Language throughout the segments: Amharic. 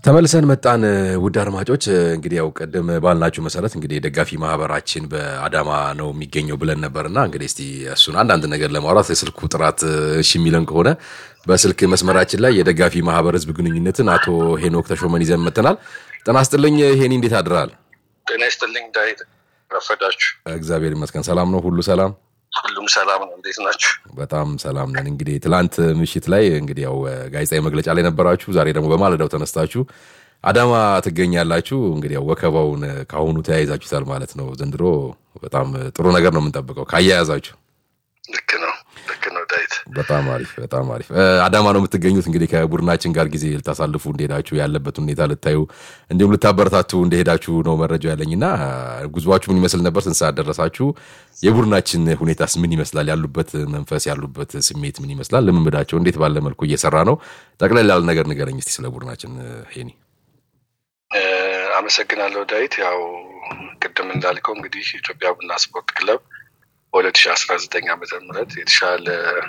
ተመልሰን መጣን። ውድ አድማጮች እንግዲህ ያው ቅድም ባልናችሁ መሰረት እንግዲህ የደጋፊ ማህበራችን በአዳማ ነው የሚገኘው ብለን ነበርና እንግዲህ እስቲ እሱን አንዳንድ ነገር ለማውራት የስልኩ ጥራት እሺ የሚለን ከሆነ በስልክ መስመራችን ላይ የደጋፊ ማህበር ህዝብ ግንኙነትን አቶ ሄኖክ ተሾመን ይዘን መጥተናል። ጤና ይስጥልኝ ሄኒ፣ እንዴት አድረሃል? ጤና ይስጥልኝ ዳዊት፣ ረፈዳችሁ? እግዚአብሔር ይመስገን ሰላም ነው፣ ሁሉ ሰላም ሁሉም ሰላም ነው። እንዴት ናችሁ? በጣም ሰላም ነን። እንግዲህ ትላንት ምሽት ላይ እንግዲህ ያው ጋዜጣዊ መግለጫ ላይ ነበራችሁ። ዛሬ ደግሞ በማለዳው ተነስታችሁ አዳማ ትገኛላችሁ። እንግዲህ ያው ወከባውን ከአሁኑ ተያይዛችሁታል ማለት ነው። ዘንድሮ በጣም ጥሩ ነገር ነው የምንጠብቀው ካያያዛችሁ። ልክ ነው፣ ልክ ነው ዳዊት። በጣም አሪፍ፣ በጣም አሪፍ። አዳማ ነው የምትገኙት። እንግዲህ ከቡድናችን ጋር ጊዜ ልታሳልፉ እንደሄዳችሁ ያለበት ሁኔታ ልታዩ እንዲሁም ልታበረታቱ እንደሄዳችሁ ነው መረጃው ያለኝና ጉዟችሁ ምን ይመስል ነበር? ስንት ሰዓት ደረሳችሁ? የቡድናችን ሁኔታስ ምን ይመስላል? ያሉበት መንፈስ ያሉበት ስሜት ምን ይመስላል? ልምምዳቸው እንዴት ባለ መልኩ እየሰራ ነው? ጠቅለል ያለ ነገር ንገረኝ እስቲ ስለ ቡድናችን ሄኒ። አመሰግናለሁ ዳዊት። ያው ቅድም እንዳልከው እንግዲህ ኢትዮጵያ ቡና ስፖርት ክለብ በሁለት ሺ አስራ ዘጠኝ ዓመተ ምህረት የተሻለ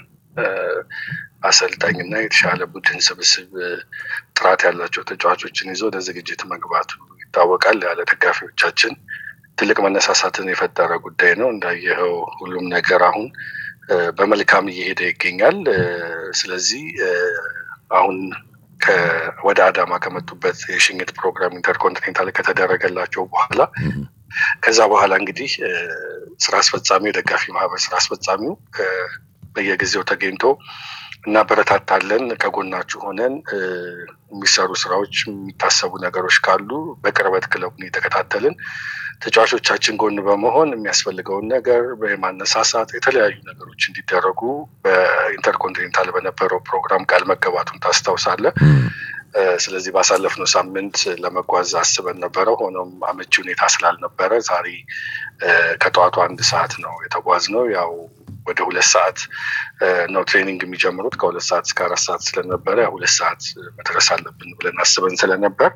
አሰልጣኝና የተሻለ ቡድን ስብስብ ጥራት ያላቸው ተጫዋቾችን ይዞ ለዝግጅት መግባቱ ይታወቃል። ያለ ደጋፊዎቻችን ትልቅ መነሳሳትን የፈጠረ ጉዳይ ነው። እንዳየኸው ሁሉም ነገር አሁን በመልካም እየሄደ ይገኛል። ስለዚህ አሁን ወደ አዳማ ከመጡበት የሽኝት ፕሮግራም ኢንተርኮንቲኔንታል ከተደረገላቸው በኋላ ከዛ በኋላ እንግዲህ ስራ አስፈጻሚው የደጋፊ ማህበር ስራ አስፈጻሚው በየጊዜው ተገኝቶ እናበረታታለን፣ ከጎናችሁ ሆነን የሚሰሩ ስራዎች፣ የሚታሰቡ ነገሮች ካሉ በቅርበት ክለቡን የተከታተልን ተጫዋቾቻችን ጎን በመሆን የሚያስፈልገውን ነገር በማነሳሳት የተለያዩ ነገሮች እንዲደረጉ በኢንተርኮንቲኔንታል በነበረው ፕሮግራም ቃል መገባቱን ታስታውሳለህ። ስለዚህ ባሳለፍነው ሳምንት ለመጓዝ አስበን ነበረ። ሆኖም አመቺ ሁኔታ ስላልነበረ ዛሬ ከጠዋቱ አንድ ሰዓት ነው የተጓዝነው። ያው ወደ ሁለት ሰዓት ነው ትሬኒንግ የሚጀምሩት። ከሁለት ሰዓት እስከ አራት ሰዓት ስለነበረ ሁለት ሰዓት መድረስ አለብን ብለን አስበን ስለነበር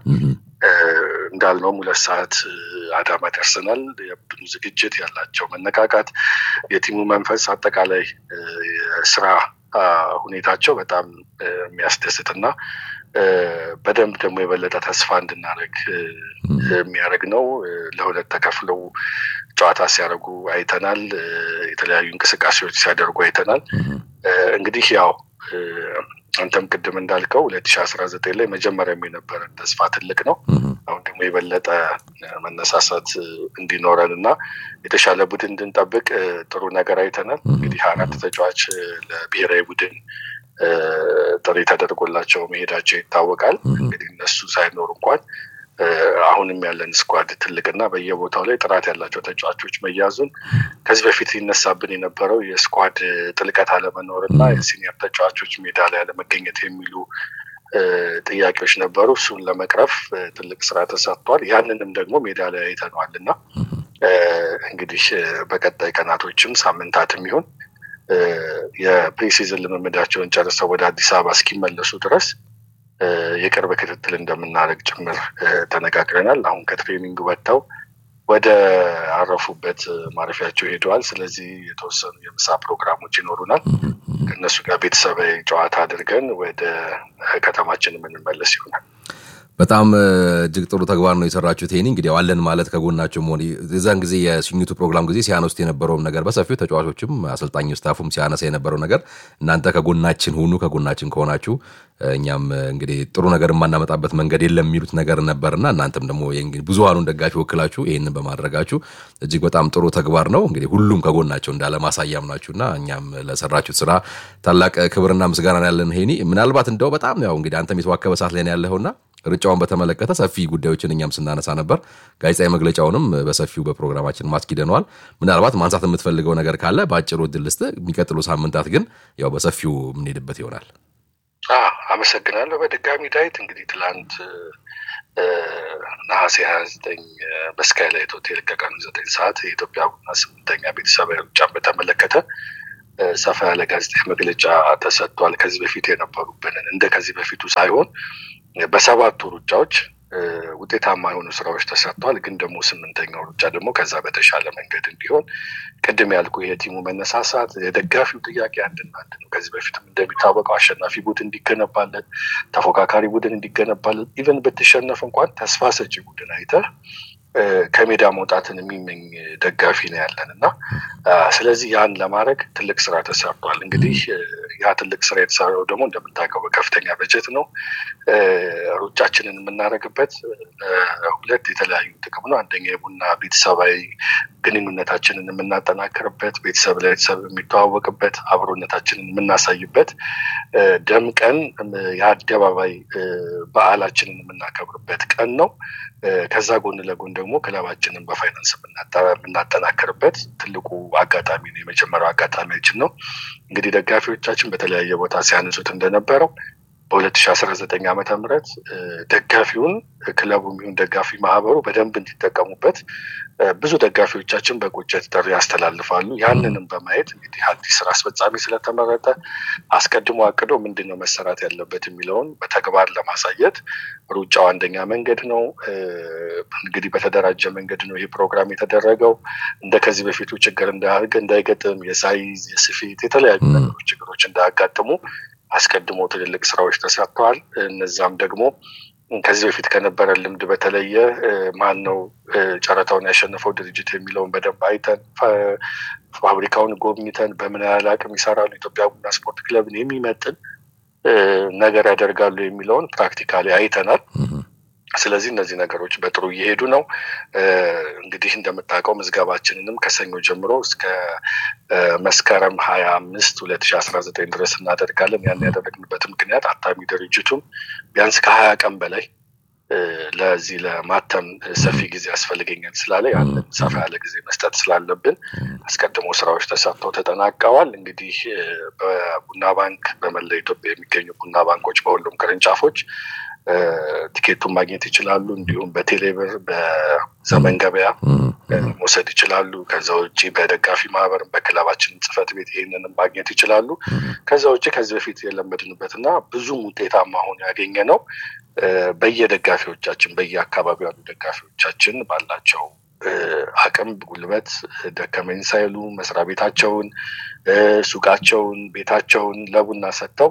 እንዳልነውም ሁለት ሰዓት አዳማ ደርሰናል። የቡድኑ ዝግጅት ያላቸው መነቃቃት፣ የቲሙ መንፈስ፣ አጠቃላይ የስራ ሁኔታቸው በጣም የሚያስደስት እና በደንብ ደግሞ የበለጠ ተስፋ እንድናደርግ የሚያደርግ ነው። ለሁለት ተከፍለው ጨዋታ ሲያደርጉ አይተናል። የተለያዩ እንቅስቃሴዎች ሲያደርጉ አይተናል። እንግዲህ ያው አንተም ቅድም እንዳልከው ሁለት ሺ አስራ ዘጠኝ ላይ መጀመሪያም የነበረን ተስፋ ትልቅ ነው። አሁን ደግሞ የበለጠ መነሳሳት እንዲኖረን እና የተሻለ ቡድን እንድንጠብቅ ጥሩ ነገር አይተናል። እንግዲህ አራት ተጫዋች ለብሔራዊ ቡድን ጥሪ ተደርጎላቸው መሄዳቸው ይታወቃል። እንግዲህ እነሱ ሳይኖሩ እንኳን አሁንም ያለን ስኳድ ትልቅና በየቦታው ላይ ጥራት ያላቸው ተጫዋቾች መያዙን ከዚህ በፊት ሊነሳብን የነበረው የስኳድ ጥልቀት አለመኖር እና የሲኒየር ተጫዋቾች ሜዳ ላይ አለመገኘት የሚሉ ጥያቄዎች ነበሩ። እሱን ለመቅረፍ ትልቅ ስራ ተሰርቷል። ያንንም ደግሞ ሜዳ ላይ አይተነዋል እና እንግዲህ በቀጣይ ቀናቶችም ሳምንታትም ይሁን የፕሪሲዝን ልምምዳቸውን ጨርሰው ወደ አዲስ አበባ እስኪመለሱ ድረስ የቅርብ ክትትል እንደምናደርግ ጭምር ተነጋግረናል። አሁን ከትሬኒንግ ወጥተው ወደ አረፉበት ማረፊያቸው ሄደዋል። ስለዚህ የተወሰኑ የምሳ ፕሮግራሞች ይኖሩናል። ከእነሱ ጋር ቤተሰባዊ ጨዋታ አድርገን ወደ ከተማችን የምንመለስ ይሆናል። በጣም እጅግ ጥሩ ተግባር ነው የሰራችሁት። ይሄኒ እንግዲህ አለን ማለት ከጎናቸው መሆን የዛን ጊዜ የሽኝቱ ፕሮግራም ጊዜ ሲያነሱት የነበረውም ነገር በሰፊው ተጫዋቾችም አሰልጣኝ ስታፉም ሲያነሳ የነበረው ነገር እናንተ ከጎናችን ሁኑ፣ ከጎናችን ከሆናችሁ እኛም እንግዲህ ጥሩ ነገር የማናመጣበት መንገድ የለም የሚሉት ነገር ነበርና እናንተም ደግሞ ብዙሃኑን ደጋፊ ወክላችሁ ይህንን በማድረጋችሁ እጅግ በጣም ጥሩ ተግባር ነው። እንግዲህ ሁሉም ከጎናቸው እንዳለ ማሳያም ናችሁና እኛም ለሰራችሁት ስራ ታላቅ ክብርና ምስጋና ያለን ሄኒ። ምናልባት እንደው በጣም ያው እንግዲህ አንተም የተዋከበ ሰዓት ላይ ነው ያለኸውና ርጫውን በተመለከተ ሰፊ ጉዳዮችን እኛም ስናነሳ ነበር። ጋዜጣዊ መግለጫውንም በሰፊው በፕሮግራማችን ማስኪደነዋል። ምናልባት ማንሳት የምትፈልገው ነገር ካለ በአጭሩ እድል ልስጥህ። የሚቀጥሉ ሳምንታት ግን ያው በሰፊው የምንሄድበት ይሆናል። አመሰግናለሁ። በድጋሚ ዳዊት እንግዲህ ትላንት ነሐሴ ሀያ ዘጠኝ በስካይላይት ሆቴል ከቀኑ ዘጠኝ ሰዓት የኢትዮጵያ ቡና ስምንተኛ ቤተሰባዊ ሩጫን በተመለከተ ሰፋ ያለ ጋዜጣዊ መግለጫ ተሰጥቷል። ከዚህ በፊት የነበሩብንን እንደ ከዚህ በፊቱ ሳይሆን በሰባቱ ሩጫዎች ውጤታማ የሆኑ ስራዎች ተሰርተዋል። ግን ደግሞ ስምንተኛው ሩጫ ደግሞ ከዛ በተሻለ መንገድ እንዲሆን ቅድም ያልኩ የቲሙ መነሳሳት የደጋፊው ጥያቄ አንድና አንድ ነው። ከዚህ በፊትም እንደሚታወቀው አሸናፊ ቡድን እንዲገነባለን፣ ተፎካካሪ ቡድን እንዲገነባለን፣ ኢቨን ብትሸነፍ እንኳን ተስፋ ሰጪ ቡድን አይተህ ከሜዳ መውጣትን የሚመኝ ደጋፊ ነው ያለን እና ስለዚህ ያን ለማድረግ ትልቅ ስራ ተሰርቷል። እንግዲህ ያ ትልቅ ስራ የተሰራው ደግሞ እንደምታውቀው በከፍተኛ በጀት ነው። ሩጫችንን የምናደርግበት ሁለት የተለያዩ ጥቅም ነው። አንደኛ የቡና ቤተሰባዊ ግንኙነታችንን የምናጠናክርበት፣ ቤተሰብ ለቤተሰብ የሚተዋወቅበት፣ አብሮነታችንን የምናሳይበት፣ ደምቀን የአደባባይ በዓላችንን የምናከብርበት ቀን ነው። ከዛ ጎን ለጎን ደግሞ ክለባችንን በፋይናንስ የምናጠናክርበት ትልቁ አጋጣሚ ነው። የመጀመሪያው አጋጣሚያችን ነው። እንግዲህ ደጋፊዎቻችን በተለያየ ቦታ ሲያነሱት እንደነበረው በ2019 ዓመተ ምህረት ደጋፊውን ክለቡ የሚሆን ደጋፊ ማህበሩ በደንብ እንዲጠቀሙበት ብዙ ደጋፊዎቻችን በቁጭት ጥሪ ያስተላልፋሉ። ያንንም በማየት እንግዲህ አዲስ ስራ አስፈጻሚ ስለተመረጠ አስቀድሞ አቅዶ ምንድን ነው መሰራት ያለበት የሚለውን በተግባር ለማሳየት ሩጫው አንደኛ መንገድ ነው። እንግዲህ በተደራጀ መንገድ ነው ይህ ፕሮግራም የተደረገው። እንደ ከዚህ በፊቱ ችግር እንዳይገጥም የሳይዝ የስፌት የተለያዩ ነገሮች ችግሮች እንዳያጋጥሙ አስቀድሞ ትልልቅ ስራዎች ተሰርተዋል። እነዛም ደግሞ ከዚህ በፊት ከነበረ ልምድ በተለየ ማን ነው ጨረታውን ያሸነፈው ድርጅት የሚለውን በደንብ አይተን ፋብሪካውን ጎብኝተን በምን ያህል አቅም ይሰራሉ፣ ኢትዮጵያ ቡና ስፖርት ክለብን የሚመጥን ነገር ያደርጋሉ የሚለውን ፕራክቲካሊ አይተናል። ስለዚህ እነዚህ ነገሮች በጥሩ እየሄዱ ነው። እንግዲህ እንደምታውቀው ምዝገባችንንም ከሰኞ ጀምሮ እስከ መስከረም ሀያ አምስት ሁለት ሺ አስራ ዘጠኝ ድረስ እናደርጋለን። ያን ያደረግንበት ምክንያት አታሚ ድርጅቱም ቢያንስ ከሀያ ቀን በላይ ለዚህ ለማተም ሰፊ ጊዜ ያስፈልገኛል ስላለ ያንን ሰፋ ያለ ጊዜ መስጠት ስላለብን አስቀድሞ ስራዎች ተሰርተው ተጠናቀዋል። እንግዲህ በቡና ባንክ በመላ ኢትዮጵያ የሚገኙ ቡና ባንኮች በሁሉም ቅርንጫፎች ቲኬቱን ማግኘት ይችላሉ። እንዲሁም በቴሌብር በዘመን ገበያ መውሰድ ይችላሉ። ከዛ ውጭ በደጋፊ ማህበርም በክለባችን ጽሕፈት ቤት ይህንንም ማግኘት ይችላሉ። ከዛ ውጭ ከዚህ በፊት የለመድንበት እና ብዙም ውጤታማ ሆኖ ያገኘ ነው በየደጋፊዎቻችን በየአካባቢው ያሉ ደጋፊዎቻችን ባላቸው አቅም ጉልበት ደከመኝ ሳይሉ መስሪያ ቤታቸውን፣ ሱቃቸውን፣ ቤታቸውን ለቡና ሰጥተው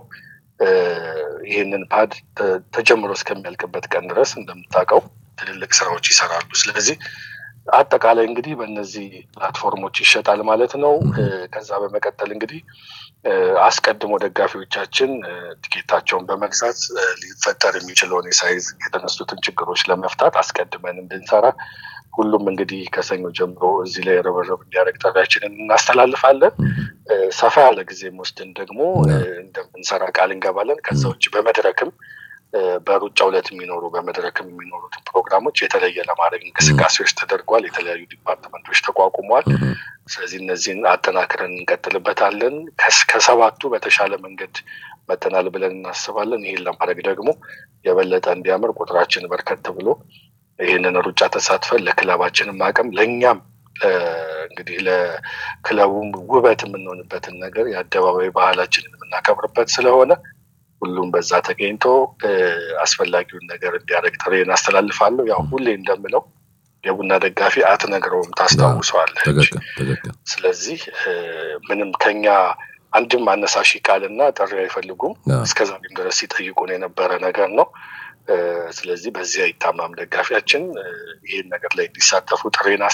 ይህንን ፓድ ተጀምሮ እስከሚያልቅበት ቀን ድረስ እንደምታውቀው ትልልቅ ስራዎች ይሰራሉ። ስለዚህ አጠቃላይ እንግዲህ በእነዚህ ፕላትፎርሞች ይሸጣል ማለት ነው። ከዛ በመቀጠል እንግዲህ አስቀድሞ ደጋፊዎቻችን ቲኬታቸውን በመግዛት ሊፈጠር የሚችለውን የሳይዝ የተነሱትን ችግሮች ለመፍታት አስቀድመን እንድንሰራ ሁሉም እንግዲህ ከሰኞ ጀምሮ እዚህ ላይ ርብርብ እንዲያደርግ ጥሪያችንን እናስተላልፋለን። ሰፋ ያለ ጊዜ ወስደን ደግሞ እንደምንሰራ ቃል እንገባለን። ከዛ ውጭ በመድረክም በሩጫ ዕለት የሚኖሩ በመድረክም የሚኖሩትን ፕሮግራሞች የተለየ ለማድረግ እንቅስቃሴዎች ተደርጓል። የተለያዩ ዲፓርትመንቶች ተቋቁሟል። ስለዚህ እነዚህን አጠናክረን እንቀጥልበታለን። ከሰባቱ በተሻለ መንገድ መጠናል ብለን እናስባለን። ይህን ለማድረግ ደግሞ የበለጠ እንዲያምር ቁጥራችን በርከት ብሎ ይህንን ሩጫ ተሳትፈን ለክለባችንም አቅም ለእኛም እንግዲህ ለክለቡም ውበት የምንሆንበትን ነገር የአደባባይ ባህላችንን የምናከብርበት ስለሆነ ሁሉም በዛ ተገኝቶ አስፈላጊውን ነገር እንዲያደርግ ጥሬን አስተላልፋለሁ። ያው ሁሌ እንደምለው የቡና ደጋፊ አትነግረውም፣ ታስታውሰዋለች። ስለዚህ ምንም ከኛ አንድም አነሳሺ ቃልና ጥሪ አይፈልጉም። እስከዛሬም ድረስ ሲጠይቁን የነበረ ነገር ነው። ስለዚህ በዚህ አይታማም ደጋፊያችን ይህን ነገር ላይ እንዲሳተፉ ጥሬን